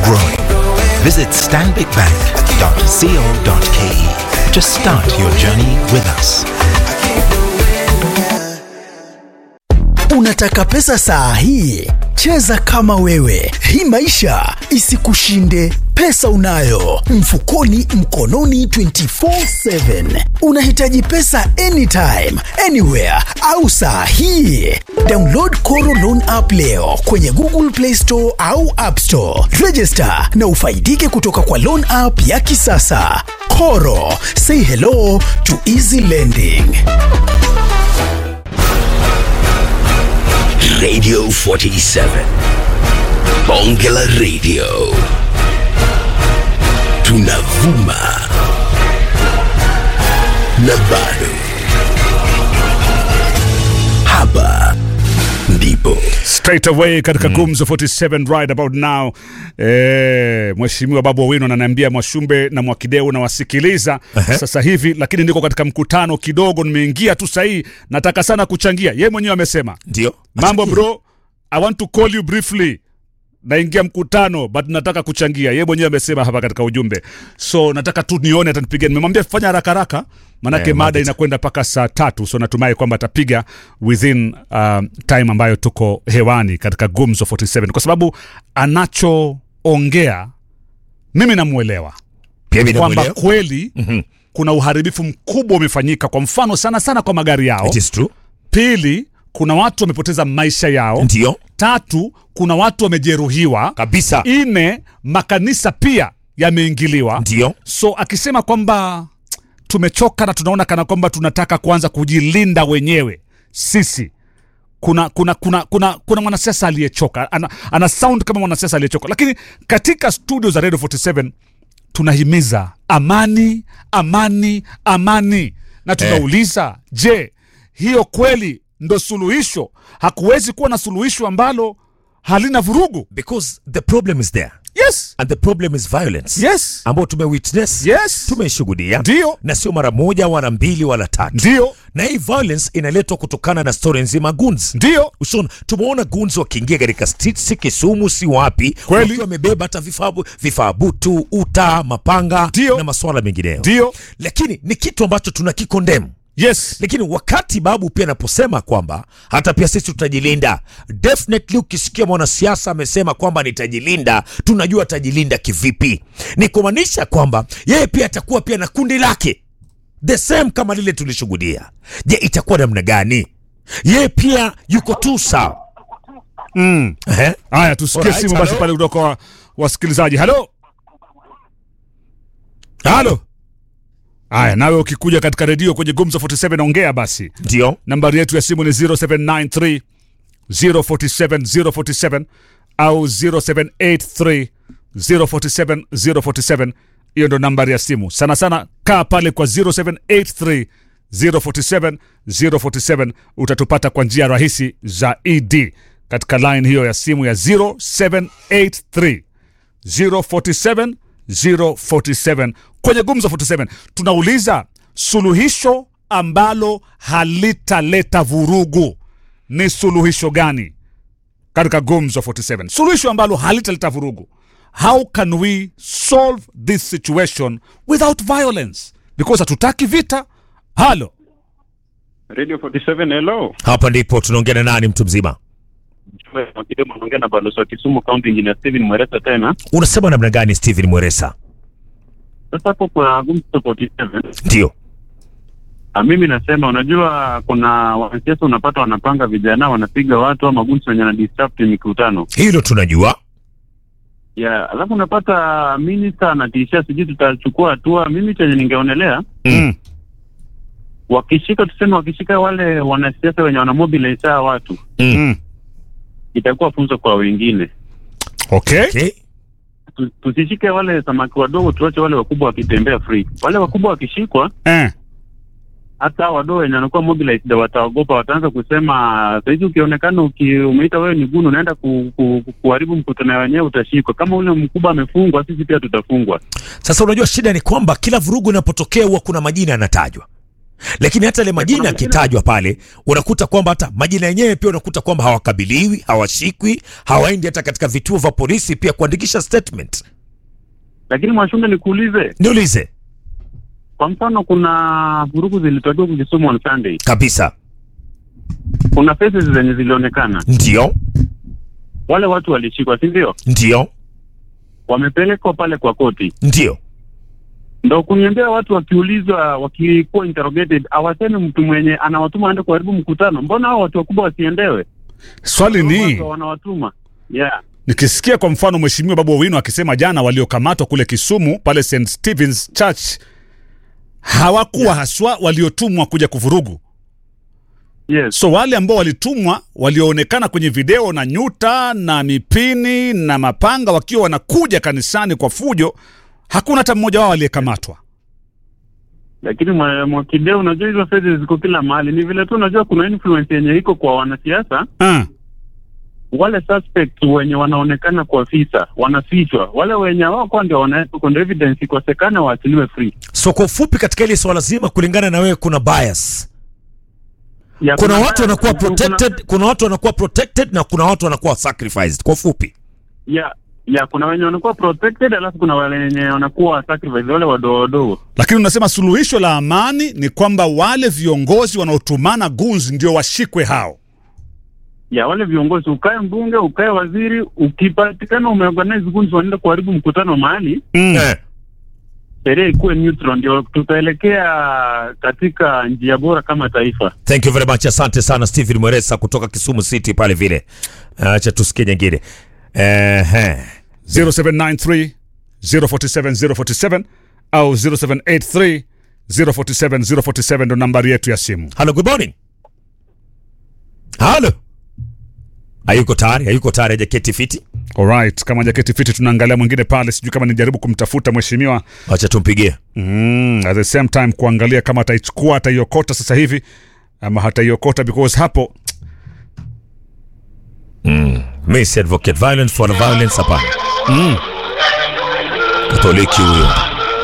growing. Visit stanbicbank.co.ke to start your journey with us. Unataka pesa saa hii? Cheza kama wewe, hii maisha isikushinde. Pesa unayo mfukoni, mkononi, 24/7. Unahitaji pesa anytime, anywhere au saa hii? Download Koro Loan app leo kwenye Google Play Store au App Store. Register na ufaidike kutoka kwa loan app ya kisasa. Koro, say hello to easy lending. Radio 47. Bongela Radio. Tunavuma. Na bado. Hapa ndipo. straight away katika gumzo 47 right about now eh, mheshimiwa babu owino ananiambia mwashumbe na mwakideu nawasikiliza sasa hivi lakini niko katika mkutano kidogo nimeingia tu sahii nataka sana kuchangia ye mwenyewe amesema Ndio. mambo bro i want to call you briefly naingia mkutano but nataka kuchangia ye mwenyewe amesema hapa katika ujumbe so nataka tu nione atanipigia nimemwambia fanya haraka haraka manake Eh, mada Margaret. inakwenda mpaka saa tatu so natumai kwamba atapiga within um, time ambayo tuko hewani katika gumzo 47 kwa sababu anachoongea mimi namwelewa Pia mimi kwamba namuelewa. kweli kuna uharibifu mkubwa umefanyika kwa mfano sana sana kwa magari yao It is true. pili kuna watu wamepoteza maisha yao Ndio. tatu kuna watu wamejeruhiwa Kabisa. nne makanisa pia yameingiliwa Ndio. so akisema kwamba tumechoka na tunaona kana kwamba tunataka kuanza kujilinda wenyewe sisi kuna kuna kuna kuna kuna mwanasiasa aliyechoka ana, ana sound kama mwanasiasa aliyechoka lakini katika studio za radio 47 tunahimiza amani amani amani na tunauliza je hiyo kweli ndo suluhisho hakuwezi kuwa na suluhisho ambalo halina vurugu Because the problem is there. yes And the problem is violence. yes Ambao tumewitness. yes Tumeshuhudia. ndio Na sio mara moja wala mbili wala tatu. ndio Na hii violence inaletwa kutokana na story nzima guns. ndio Ushona, tumeona guns wakiingia katika streets si Kisumu si wapi, Kweli. wakiwa wamebeba hata vifaa vifaa butu, uta, mapanga Ndio. na masuala mengineyo, ndio lakini ni kitu ambacho tunakikondemu. yes Lakini wakati babu pia anaposema kwamba hata pia sisi tutajilinda, definitely ukisikia mwanasiasa amesema kwamba nitajilinda, tunajua atajilinda kivipi. Ni kumaanisha kwamba yeye pia atakuwa pia na kundi lake the same kama lile tulishuhudia. Je, itakuwa namna gani? Yeye pia yuko tu sawa. mm. Ehe. haya tusikie Alright, simu basi hello. pale kutoka wa, wasikilizaji halo halo haya nawe ukikuja katika redio kwenye gumzo 47 ongea basi Ndio. nambari yetu ya simu ni 0793 047 047 au 0783 047 047 hiyo ndo nambari ya simu sana sana kaa pale kwa 0783 047 047 utatupata kwa njia rahisi za ed katika line hiyo ya simu ya 0783 047 047 kwenye gumzo 47 tunauliza suluhisho ambalo halitaleta vurugu ni suluhisho gani katika gumzo 47 suluhisho ambalo halitaleta vurugu how can we solve this situation without violence because hatutaki vita halo Radio 47 hello. Hapa ndipo tunaongea na nani, mtu mzima? Mjumbe wa Kidemo anaongea na balozi wa Kisumu County Engineer Steven Mweresa tena. Unasema namna gani, Steven Mweresa? Sasa hapo kwa Gumzo 47 Ndio. ah, mimi nasema unajua kuna wanasiasa unapata wanapanga vijana wanapiga watu ama gunsi wenye na disrupt mikutano. Hilo tunajua. Ya, alafu unapata minister anatisha sijui tutachukua hatua. Mimi chenye ningeonelea mm. wakishika tuseme wakishika wale wanasiasa wenye wanamobilize hawa watu Mm. itakuwa funzo kwa wengine. okay Okay. Tu- Tusishike wale samaki wadogo, tuache wale wakubwa wakitembea free. Wale wakubwa wakishikwa eh. hata wadogo wenye wanakuwa mobilized wataogopa, wataanza kusema sahizi, ukionekana uki, umeita wewe ni gunu, unaenda ku, ku, ku, kuharibu mkutano wenyewe, utashikwa. Kama ule mkubwa amefungwa, sisi pia tutafungwa. Sasa unajua shida ni kwamba kila vurugu inapotokea huwa kuna majina yanatajwa. lakini hata ile majina yakitajwa pale unakuta kwamba hata majina yenyewe pia unakuta kwamba hawakabiliwi hawashikwi hawaendi hata katika vituo vya polisi pia kuandikisha statement Lakini Mwashumbe, nikuulize, niulize kwa mfano, kuna vurugu zilitokea huku Kisumu on Sunday, kabisa kuna faces zenye zilionekana, ndio wale watu walishikwa, si ndio? ndio Wamepelekwa pale kwa koti, ndio ndo kuniambia watu wakiulizwa, wakikuwa interrogated, hawasemi mtu mwenye anawatuma aende kuharibu mkutano. Mbona hao watu wakubwa wasiendewe? Swali ni Watu wanawatuma yeah. nikisikia kwa mfano mheshimiwa Babu Owino akisema jana waliokamatwa kule Kisumu pale St Stephen's Church hawakuwa haswa waliotumwa kuja kuvurugu. Yes. So wale ambao walitumwa walioonekana kwenye video na nyuta na mipini na mapanga wakiwa wanakuja kanisani kwa fujo, hakuna hata mmoja wao aliyekamatwa. Lakini mwa- Mwakideu, unajua hizo faces ziko kila mahali. Ni vile tu unajua kuna influence yenye iko kwa wanasiasa Ah, wale suspect wenye wanaonekana kwa visa wanafichwa, wale wenye wako ndio wanaweka ndio evidence ikosekana waachiliwe free. so kwa ufupi katika ile swala zima kulingana na wewe kuna bias Ya, kuna watu wanakuwa kuna- protected kuna watu wanakuwa protected na kuna watu wanakuwa sacrificed kwa ufupi ya ya kuna wenye wanakuwa protected, alafu kuna wale wenye wanakuwa sacrifice, wale wadogo wadogo. lakini unasema suluhisho la amani ni kwamba wale viongozi wanaotumana gunzi ndio washikwe hao. Ya wale viongozi, ukae mbunge, ukae waziri, ukipatikana umeorganize groups wanaenda kuharibu mkutano mahali, Mm. eh. sheria ikuwe neutral, ndio tutaelekea katika njia bora kama taifa. thank you very much asante sana stephen mweresa kutoka kisumu city pale vile acha tusikie nyingine Ehe. 0793 047 047 au 0783 047 047 ndo nambari yetu ya simu. Hello, good morning. Halo. Hayuko tayari, hayuko tayari hajaketi fiti. Alright, kama jaketi fiti tunaangalia mwingine pale, sijui kama nijaribu kumtafuta mheshimiwa Acha tumpigie. mm, at the same time kuangalia kama ataichukua ataiokota sasa hivi ama hataiokota because hapo Mimi si advocate violence for violence hapana. mm, Katoliki huyo.